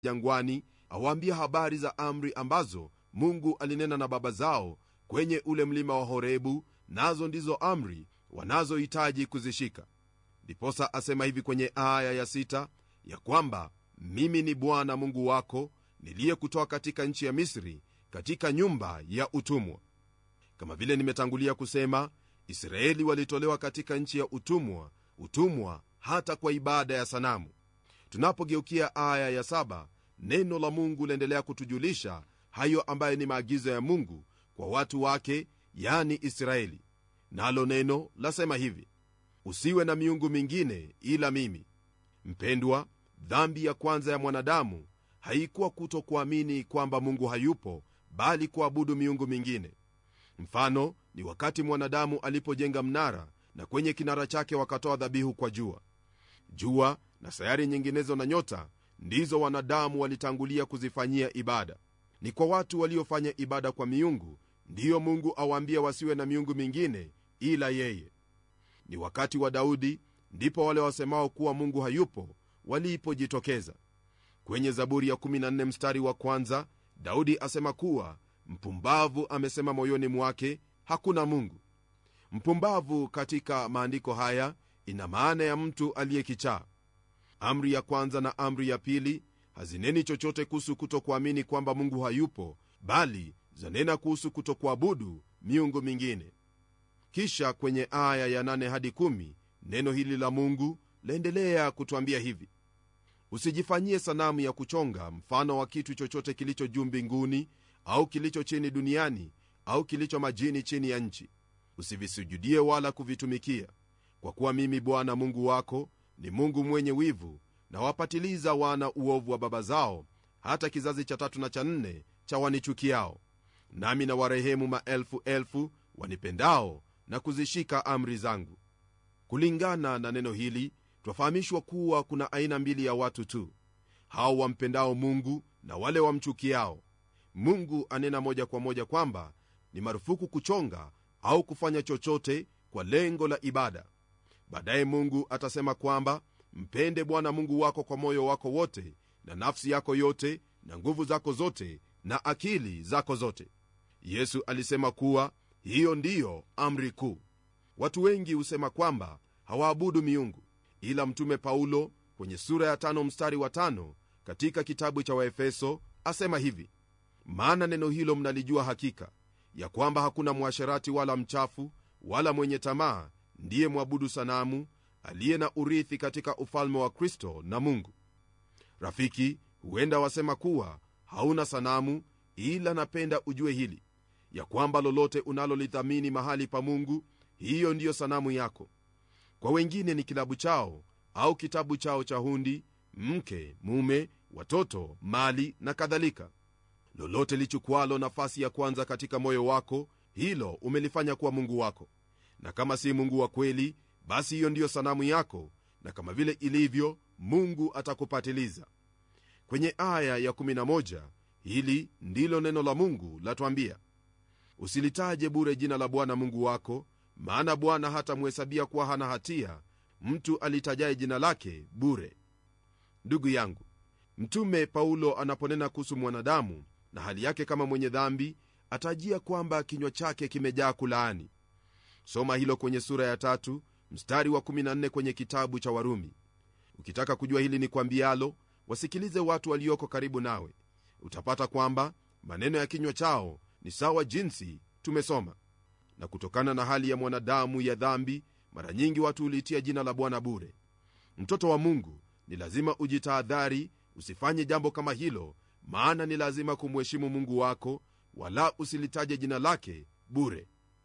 jangwani awaambia habari za amri ambazo mungu alinena na baba zao kwenye ule mlima wa horebu nazo ndizo amri wanazohitaji kuzishika ndiposa asema hivi kwenye aya ya sita ya kwamba mimi ni bwana mungu wako niliyekutoa katika nchi ya misri katika nyumba ya utumwa kama vile nimetangulia kusema israeli walitolewa katika nchi ya utumwa utumwa hata kwa ibada ya sanamu tunapogeukia aya ya saba neno la mungu laendelea kutujulisha hayo ambayo ni maagizo ya mungu kwa watu wake yani israeli nalo neno lasema hivi usiwe na miungu mingine ila mimi mpendwa dhambi ya kwanza ya mwanadamu haikuwa kutokuamini kwamba mungu hayupo bali kuabudu miungu mingine mfano ni wakati mwanadamu alipojenga mnara na kwenye kinara chake wakatoa dhabihu kwa jua jua na sayari nyinginezo na nyota ndizo wanadamu walitangulia kuzifanyia ibada ni kwa watu waliofanya ibada kwa miungu ndiyo mungu awaambia wasiwe na miungu mingine ila yeye ni wakati wa daudi ndipo wale wasemao kuwa mungu hayupo walipojitokeza kwenye zaburi ya 14 mstari wa kwanza daudi asema kuwa mpumbavu amesema moyoni mwake hakuna mungu mpumbavu katika maandiko haya ina maana ya mtu aliyekichaa amri ya kwanza na amri ya pili hazineni chochote kuhusu kutokuamini kwamba mungu hayupo bali zanena kuhusu kutokuabudu miungu mingine kisha kwenye aya ya 8 hadi 1 neno hili la mungu laendelea kutwambia hivi usijifanyie sanamu ya kuchonga mfano wa kitu chochote kilicho juu mbinguni au kilicho chini duniani au kilicho majini chini ya nchi usivisujudie wala kuvitumikia kwa kuwa mimi bwana mungu wako ni mungu mwenye wivu na wapatiliza wana uovu wa baba zao hata kizazi cha tatu na cha nne cha wanichukiao nami na warehemu maelfu elfu wanipendao na kuzishika amri zangu kulingana na neno hili twafahamishwa kuwa kuna aina mbili ya watu tu hao wampendao mungu na wale wamchukiao mungu anena moja kwa moja kwamba ni marufuku kuchonga au kufanya chochote kwa lengo la ibada baadaye mungu atasema kwamba mpende bwana mungu wako kwa moyo wako wote na nafsi yako yote na nguvu zako zote na akili zako zote yesu alisema kuwa hiyo ndiyo amri kuu watu wengi husema kwamba hawaabudu miungu ila mtume paulo kwenye sura ya tano mstari wa tano katika kitabu cha waefeso asema hivi maana neno hilo mnalijua hakika ya kwamba hakuna mwasherati wala mchafu wala mwenye tamaa ndiye mwabudu sanamu aliye na urithi katika ufalme wa kristo na mungu rafiki huenda wasema kuwa hauna sanamu ila napenda ujue hili ya kwamba lolote unalolithamini mahali pa mungu hiyo ndiyo sanamu yako kwa wengine ni kilabu chao au kitabu chao cha hundi mke mume watoto mali na kadhalika lolote lichukwalo nafasi ya kwanza katika moyo wako hilo umelifanya kuwa mungu wako na kama si mungu wa kweli basi hiyo ndiyo sanamu yako na kama vile ilivyo mungu atakupatiliza kwenye aya ya 11 hili ndilo neno la mungu latwambia usilitaje bure jina la bwana mungu wako maana bwana hatamhesabia kuwa hana hatia mtu alitajaye jina lake bure ndugu yangu mtume paulo anaponena kuhusu mwanadamu na hali yake kama mwenye dhambi atajia kwamba kinywa chake kimejaa kulaani soma hilo kwenye sura ya tatu mstari wa 14 kwenye kitabu cha warumi ukitaka kujua hili ni kwambialo wasikilize watu walioko karibu nawe utapata kwamba maneno ya kinywa chao ni sawa jinsi tumesoma na kutokana na hali ya mwanadamu ya dhambi mara nyingi watu hulitia jina la bwana bure mtoto wa mungu ni lazima ujitahadhari usifanye jambo kama hilo maana ni lazima kumheshimu mungu wako wala usilitaje jina lake bure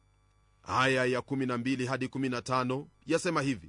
aya ya 12 hadi 15 yasema hivi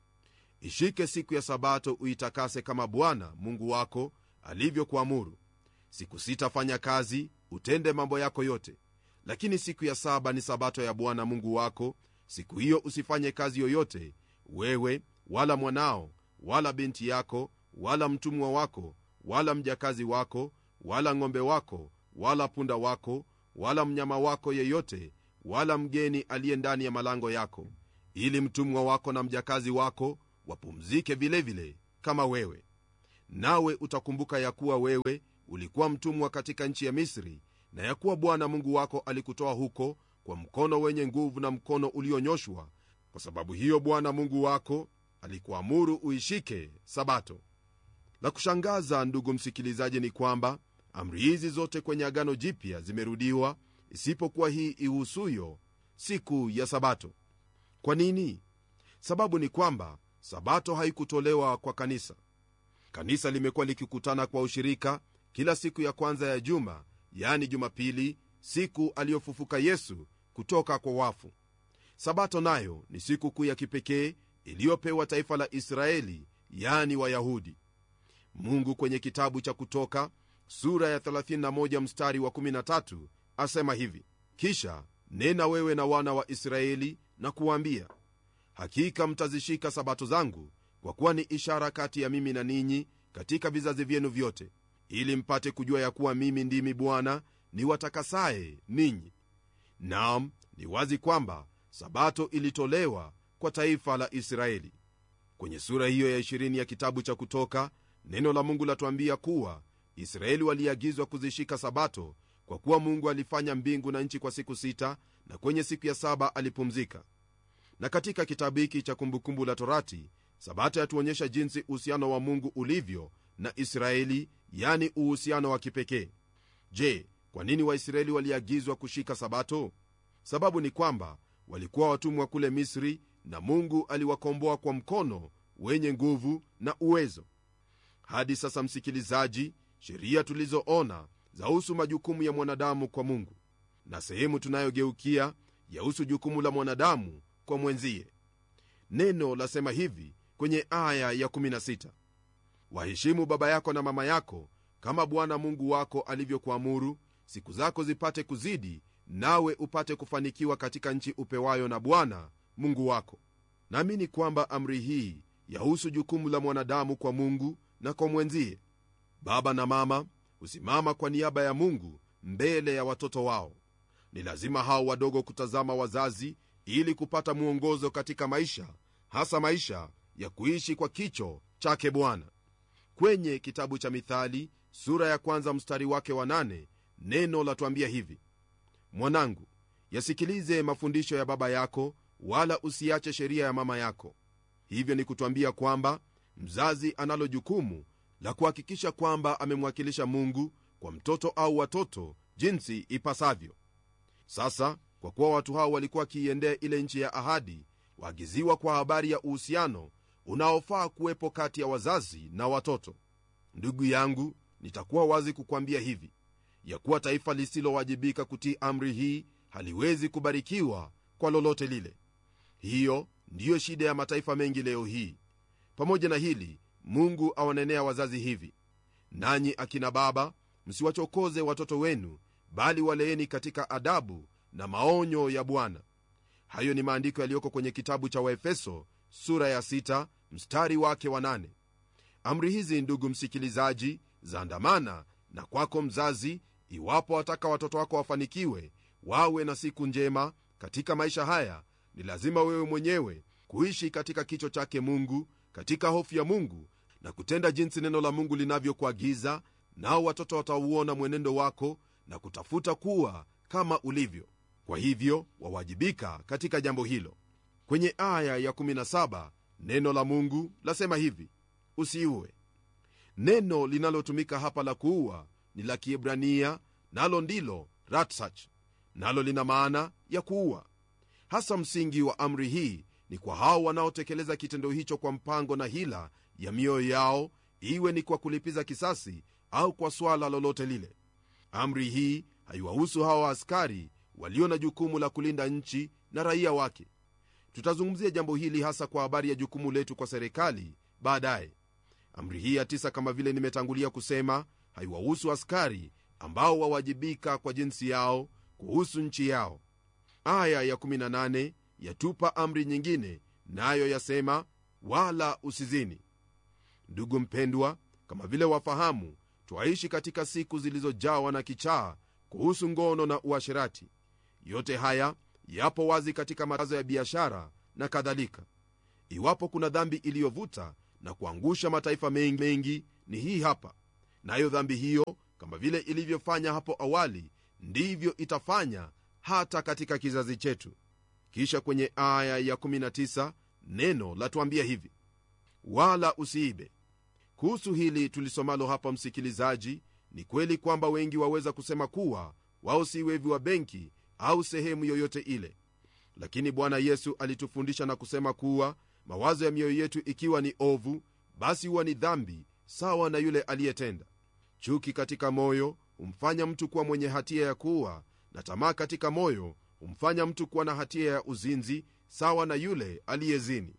ishike siku ya sabato uitakase kama bwana mungu wako alivyokuamuru siku sita fanya kazi utende mambo yako yote lakini siku ya saba ni sabato ya bwana mungu wako siku hiyo usifanye kazi yoyote wewe wala mwanao wala binti yako wala mtumwa wako wala mjakazi wako wala ng'ombe wako wala punda wako wala mnyama wako yeyote wala mgeni aliye ndani ya malango yako ili mtumwa wako na mjakazi wako wapumzike vilevile vile, kama wewe nawe utakumbuka ya kuwa wewe ulikuwa mtumwa katika nchi ya misri na ya kuwa bwana mungu wako alikutoa huko kwa mkono wenye nguvu na mkono ulionyoshwa kwa sababu hiyo bwana mungu wako alikuamuru uishike sabato la kushangaza ndugu msikilizaji ni kwamba amri hizi zote kwenye agano jipya zimerudiwa isipokuwa hii ihusuyo siku ya sabato kwa nini sababu ni kwamba sabato haikutolewa kwa kanisa kanisa limekuwa likikutana kwa ushirika kila siku ya kwanza ya juma yani jumapili siku aliyofufuka yesu kutoka kwa wafu sabato nayo ni siku kuu ya kipekee iliyopewa taifa la israeli yani wayahudi mungu kwenye kitabu cha kutoka sura ya 31 mstari wa 13 asema hivi kisha nena wewe na wana wa israeli na kuwaambia hakika mtazishika sabato zangu kwa kuwa ni ishara kati ya mimi na ninyi katika vizazi vyenu vyote ili mpate kujua ya kuwa mimi ndimi bwana ni watakasaye ninyi nam ni wazi kwamba sabato ilitolewa kwa taifa la israeli kwenye sura hiyo ya 20 ya kitabu cha kutoka neno la mungu latuambia kuwa israeli waliagizwa kuzishika sabato kwa kuwa mungu alifanya mbingu na nchi kwa siku sita na kwenye siku ya saba alipumzika na katika kitabu hiki cha kumbukumbu la torati sabato yatuonyesha jinsi uhusiano wa mungu ulivyo na israeli yani uhusiano wa kipekee je kwa nini waisraeli waliagizwa kushika sabato sababu ni kwamba walikuwa watumwa kule misri na mungu aliwakomboa kwa mkono wenye nguvu na uwezo hadi sasa msikilizaji sheria tulizoona zahusu majukumu ya mwanadamu kwa mungu na sehemu tunayogeukia yahusu jukumu la mwanadamu kwa mwenzie neno lasema hivi kwenye aya ya 16 waheshimu baba yako na mama yako kama bwana mungu wako alivyokuamuru siku zako zipate kuzidi nawe upate kufanikiwa katika nchi upewayo na bwana mungu wako naamini kwamba amri hii yahusu jukumu la mwanadamu kwa mungu na kwa mwenzie baba na mama husimama kwa niaba ya mungu mbele ya watoto wao ni lazima hao wadogo kutazama wazazi ili kupata mwongozo katika maisha hasa maisha ya kuishi kwa kicho chake bwana kwenye kitabu cha mithali sura ya kwanza mstari wake wa nane neno latuambia hivi mwanangu yasikilize mafundisho ya baba yako wala usiache sheria ya mama yako hivyo ni kutwambia kwamba mzazi analo jukumu la kuhakikisha kwamba amemwakilisha mungu kwa mtoto au watoto jinsi ipasavyo sasa kwa kuwa watu hao walikuwa wakiiendea ile nchi ya ahadi waagiziwa kwa habari ya uhusiano unaofaa kuwepo kati ya wazazi na watoto ndugu yangu nitakuwa wazi kukwambia hivi ya kuwa taifa lisilowajibika kutii amri hii haliwezi kubarikiwa kwa lolote lile hiyo ndiyo shida ya mataifa mengi leo hii pamoja na hili mungu awanenea wazazi hivi nanyi akina baba msiwachokoze watoto wenu bali waleeni katika adabu na maonyo ya bwana hayo ni maandiko yaliyoko kwenye kitabu cha waefeso sura ya 6 mstari wake wa 8 amri hizi ndugu msikilizaji zaandamana na kwako mzazi iwapo wataka watoto wako wafanikiwe wawe na siku njema katika maisha haya ni lazima wewe mwenyewe kuishi katika kicho chake mungu katika hofu ya mungu na kutenda jinsi neno la mungu linavyokuagiza nao watoto watauona mwenendo wako na kutafuta kuwa kama ulivyo kwa hivyo wawajibika katika jambo hilo kwenye aya ya 17 neno la mungu lasema hivi usiue neno linalotumika hapa la kuua ni la kiebrania nalo ndilo ratsach nalo lina maana ya kuua hasa msingi wa amri hii ni kwa hao wanaotekeleza kitendo hicho kwa mpango na hila ya mioyo yao iwe ni kwa kulipiza kisasi au kwa swala lolote lile amri hii haiwahusu hawa askari walio na jukumu la kulinda nchi na raia wake tutazungumzia jambo hili hasa kwa habari ya jukumu letu kwa serikali baadaye amri hii ya tisa kama vile nimetangulia kusema haiwahusu askari ambao wawajibika kwa jinsi yao kuhusu nchi yao aya ya 18 yatupa amri nyingine nayo yasema wala usizini ndugu mpendwa kama vile wafahamu twaishi katika siku zilizojawa na kichaa kuhusu ngono na uasherati yote haya yapo wazi katika matangazo ya biashara na kadhalika iwapo kuna dhambi iliyovuta na kuangusha mataifa mengi, mengi ni hii hapa nayo dhambi hiyo kama vile ilivyofanya hapo awali ndivyo itafanya hata katika kizazi chetu kisha kwenye aya ya 19 neno latuambia hivi wala usiibe kuhusu hili tulisomalo hapa msikilizaji ni kweli kwamba wengi waweza kusema kuwa wao si wevi wa benki au sehemu yoyote ile lakini bwana yesu alitufundisha na kusema kuwa mawazo ya mioyo yetu ikiwa ni ovu basi huwa ni dhambi sawa na yule aliyetenda chuki katika moyo humfanya mtu kuwa mwenye hatia ya kuwa na tamaa katika moyo humfanya mtu kuwa na hatia ya uzinzi sawa na yule aliyezini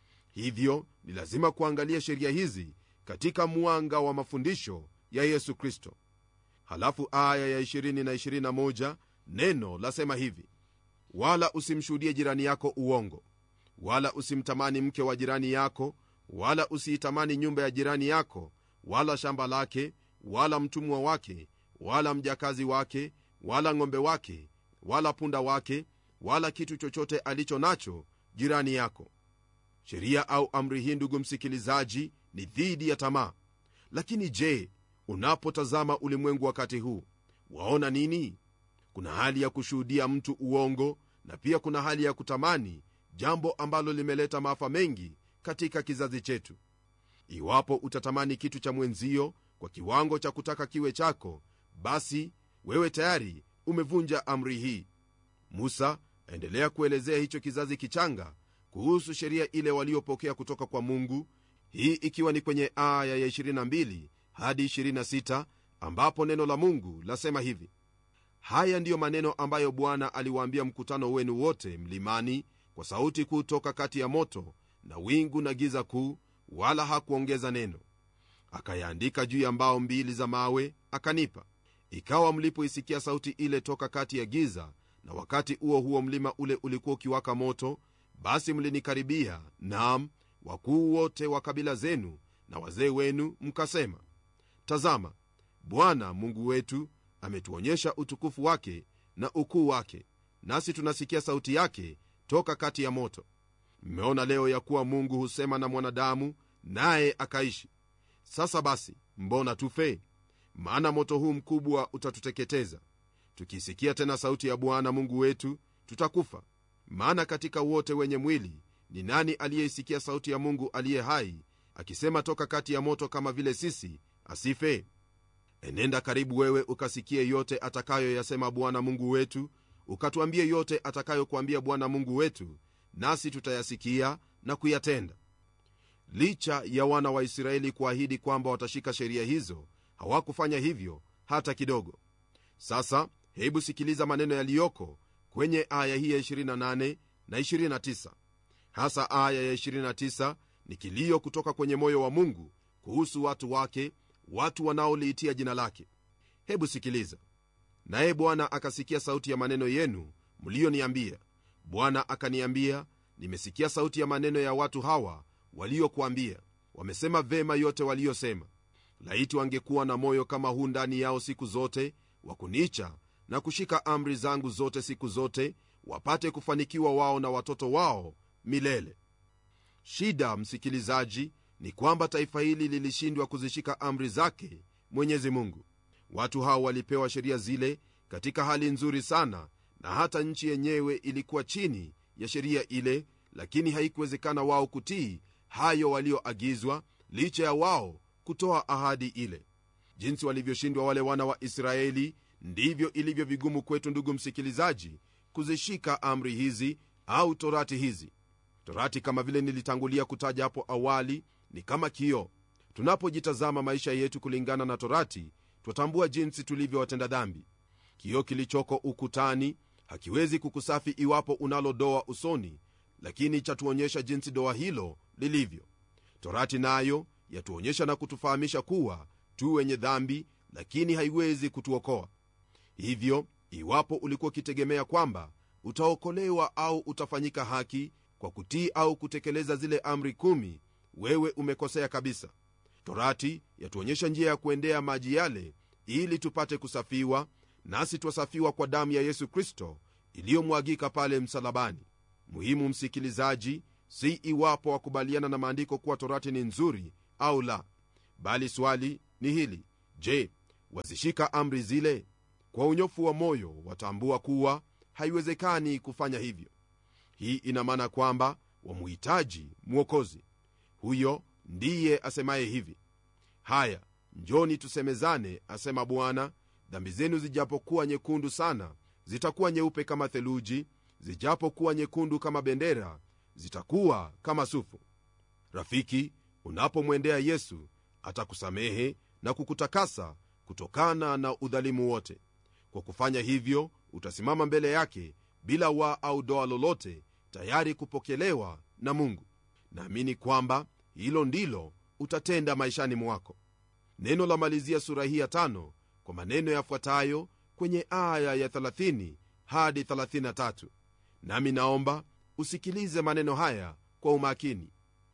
hivyo ni lazima kuangalia sheria hizi katika mwanga wa mafundisho ya yesu kristo halafu aya ya 20 na 21 neno lasema hivi wala usimshuhudie jirani yako uongo wala usimtamani mke wa jirani yako wala usiitamani nyumba ya jirani yako wala shamba lake wala mtumwa wake wala mjakazi wake wala ng'ombe wake wala punda wake wala kitu chochote alicho nacho jirani yako sheria au amri hii ndugu msikilizaji ni dhidi ya tamaa lakini je unapotazama ulimwengu wakati huu waona nini kuna hali ya kushuhudia mtu uongo na pia kuna hali ya kutamani jambo ambalo limeleta maafa mengi katika kizazi chetu iwapo utatamani kitu cha mwenzio kwa kiwango cha kutaka kiwe chako basi wewe tayari umevunja amri hii musa aendelea kuelezea hicho kizazi kichanga kuhusu sheria ile waliopokea kutoka kwa mungu hii ikiwa ni kwenye aya ya 22 hadi 26 ambapo neno la mungu lasema hivi haya ndiyo maneno ambayo bwana aliwaambia mkutano wenu wote mlimani kwa sauti kuu toka kati ya moto na wingu na giza kuu wala hakuongeza neno akayaandika juu ya mbao mbili za mawe akanipa ikawa mlipoisikia sauti ile toka kati ya giza na wakati huo huo mlima ule ulikuwa ukiwaka moto basi mlinikaribia nam wakuu wote wa kabila zenu na wazee wenu mkasema tazama bwana mungu wetu ametuonyesha utukufu wake na ukuu wake nasi tunasikia sauti yake toka kati ya moto mmeona leo ya kuwa mungu husema na mwanadamu naye akaishi sasa basi mbona tufe maana moto huu mkubwa utatuteketeza tukisikia tena sauti ya bwana mungu wetu tutakufa maana katika wote wenye mwili ni nani aliyeisikia sauti ya mungu aliye hai akisema toka kati ya moto kama vile sisi asife enenda karibu wewe ukasikie yote atakayoyasema bwana mungu wetu ukatuambie yote atakayokuambia bwana mungu wetu nasi tutayasikia na kuyatenda licha ya wana wa israeli kuahidi kwamba watashika sheria hizo hawakufanya hivyo hata kidogo sasa hebu sikiliza maneno yaliyoko kwenye aya hii ya 28 na 29 hasa aya ya 29 ni kilio kutoka kwenye moyo wa mungu kuhusu watu wake watu wanaoliitia jina lake hebu sikiliza naye bwana akasikia sauti ya maneno yenu mliyoniambia bwana akaniambia nimesikia sauti ya maneno ya watu hawa waliokuambia wamesema vema yote waliyosema laiti wangekuwa na moyo kama huu ndani yao siku zote wa kunicha na kushika amri zangu zote siku zote wapate kufanikiwa wao na watoto wao milele shida msikilizaji ni kwamba taifa hili lilishindwa kuzishika amri zake mwenyezi mungu watu hao walipewa sheria zile katika hali nzuri sana na hata nchi yenyewe ilikuwa chini ya sheria ile lakini haikuwezekana wao kutii hayo walioagizwa licha ya wao kutoa ahadi ile jinsi walivyoshindwa wale wana wa israeli ndivyo ilivyo vigumu kwetu ndugu msikilizaji kuzishika amri hizi au torati hizi torati kama vile nilitangulia kutaja hapo awali ni kama kioo tunapojitazama maisha yetu kulingana na torati twatambua jinsi tulivyo watenda dhambi kioo kilichoko ukutani hakiwezi kukusafi iwapo unalo doa usoni lakini chatuonyesha jinsi doa hilo lilivyo torati nayo yatuonyesha na kutufahamisha kuwa tu wenye dhambi lakini haiwezi kutuokoa hivyo iwapo ulikuwa ukitegemea kwamba utaokolewa au utafanyika haki kwa kutii au kutekeleza zile amri kumi wewe umekosea kabisa torati yatuonyesha njia ya kuendea maji yale ili tupate kusafiwa nasi twasafiwa kwa damu ya yesu kristo iliyomwagika pale msalabani muhimu msikilizaji si iwapo wakubaliana na maandiko kuwa torati ni nzuri au la bali swali ni hili je wazishika amri zile kwa unyofu wa moyo watambua kuwa haiwezekani kufanya hivyo hii ina maana kwamba wamuhitaji mwokozi huyo ndiye asemaye hivi haya njoni tusemezane asema bwana dhambi zenu zijapokuwa nyekundu sana zitakuwa nyeupe kama theluji zijapokuwa nyekundu kama bendera zitakuwa kama sufu rafiki unapomwendea yesu atakusamehe na kukutakasa kutokana na udhalimu wote kwa kufanya hivyo utasimama mbele yake bila wa au doa lolote tayari kupokelewa na mungu naamini kwamba hilo ndilo utatenda maishani mwako neno la malizia sura hii ya tano kwa maneno yafuatayo kwenye aya ya 30 hadi 33 nami naomba usikilize maneno haya kwa umakini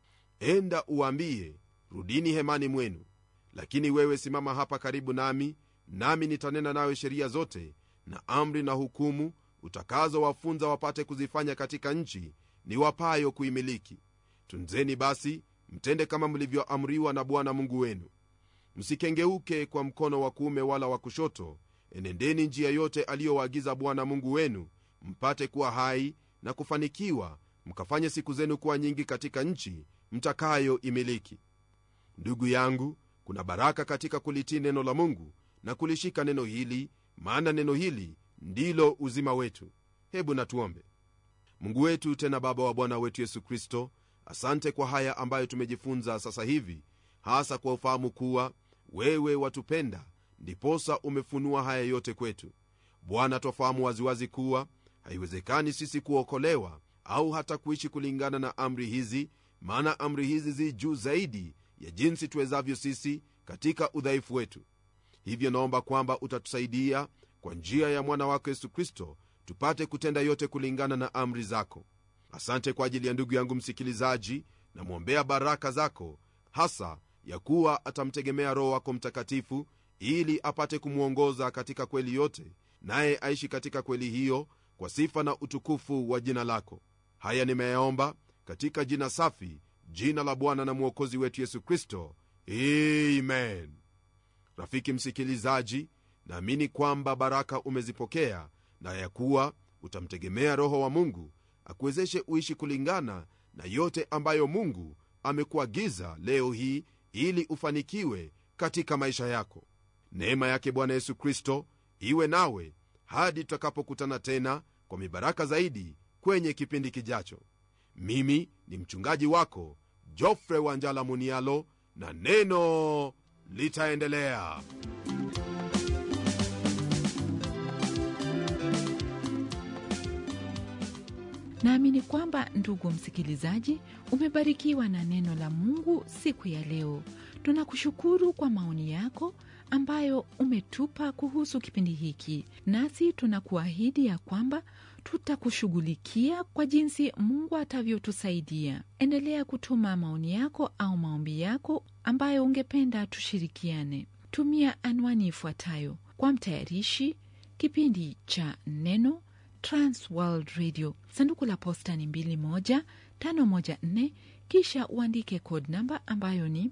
enda uwaambie rudini hemani mwenu lakini wewe simama hapa karibu nami nami nitanena nawe sheria zote na amri na hukumu utakazowafunza wapate kuzifanya katika nchi ni wapayo kuimiliki tunzeni basi mtende kama mlivyoamriwa na bwana mungu wenu msikengeuke kwa mkono wa kuume wala wa kushoto enendeni njia yote aliyowaagiza bwana mungu wenu mpate kuwa hai na kufanikiwa mkafanye siku zenu kuwa nyingi katika nchi mtakayoimiliki ndugu yangu kuna baraka katika kulitii neno la mungu na kulishika neno hili maana neno hili ndilo uzima wetu hebu natuombe mungu wetu tena baba wa bwana wetu yesu kristo asante kwa haya ambayo tumejifunza sasa hivi hasa kwa ufahamu kuwa wewe watupenda ndiposa umefunua haya yote kwetu bwana twafahamu waziwazi kuwa haiwezekani sisi kuokolewa au hata kuishi kulingana na amri hizi maana amri hizi zi juu zaidi ya jinsi tuwezavyo sisi katika udhaifu wetu hivyo naomba kwamba utatusaidia kwa njia ya mwana wako yesu kristo tupate kutenda yote kulingana na amri zako asante kwa ajili ya ndugu yangu msikilizaji namwombea baraka zako hasa ya kuwa atamtegemea roho wako mtakatifu ili apate kumwongoza katika kweli yote naye aishi katika kweli hiyo kwa sifa na utukufu wa jina lako haya nimeyaomba katika jina safi jina la bwana na mwokozi wetu yesu kristo amen rafiki msikilizaji naamini kwamba baraka umezipokea na ya kuwa utamtegemea roho wa mungu akuwezeshe uishi kulingana na yote ambayo mungu amekuagiza leo hii ili ufanikiwe katika maisha yako neema yake bwana yesu kristo iwe nawe hadi tutakapokutana tena kwa mibaraka zaidi kwenye kipindi kijacho mimi ni mchungaji wako jofre wanjala munialo na neno litaendelea naamini kwamba ndugu msikilizaji umebarikiwa na neno la mungu siku ya leo tunakushukuru kwa maoni yako ambayo umetupa kuhusu kipindi hiki nasi tunakuahidi ya kwamba tutakushughulikia kwa jinsi mungu atavyotusaidia endelea kutuma maoni yako au maombi yako ambayo ungependa tushirikiane tumia anwani ifuatayo kwa mtayarishi kipindi cha neno transworld radio sanduku la posta ni 2154 kisha uandike code namba ambayo ni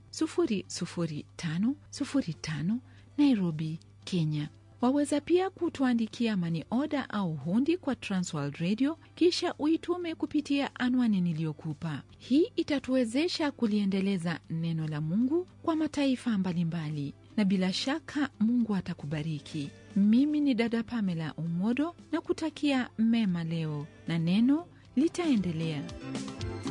00505 nairobi kenya waweza pia kutuandikia mani oda au hundi kwa transworld radio kisha uitume kupitia anwani niliyokupa hii itatuwezesha kuliendeleza neno la mungu kwa mataifa mbalimbali na bila shaka mungu atakubariki mimi ni dada pamela umodo na kutakia mema leo na neno litaendelea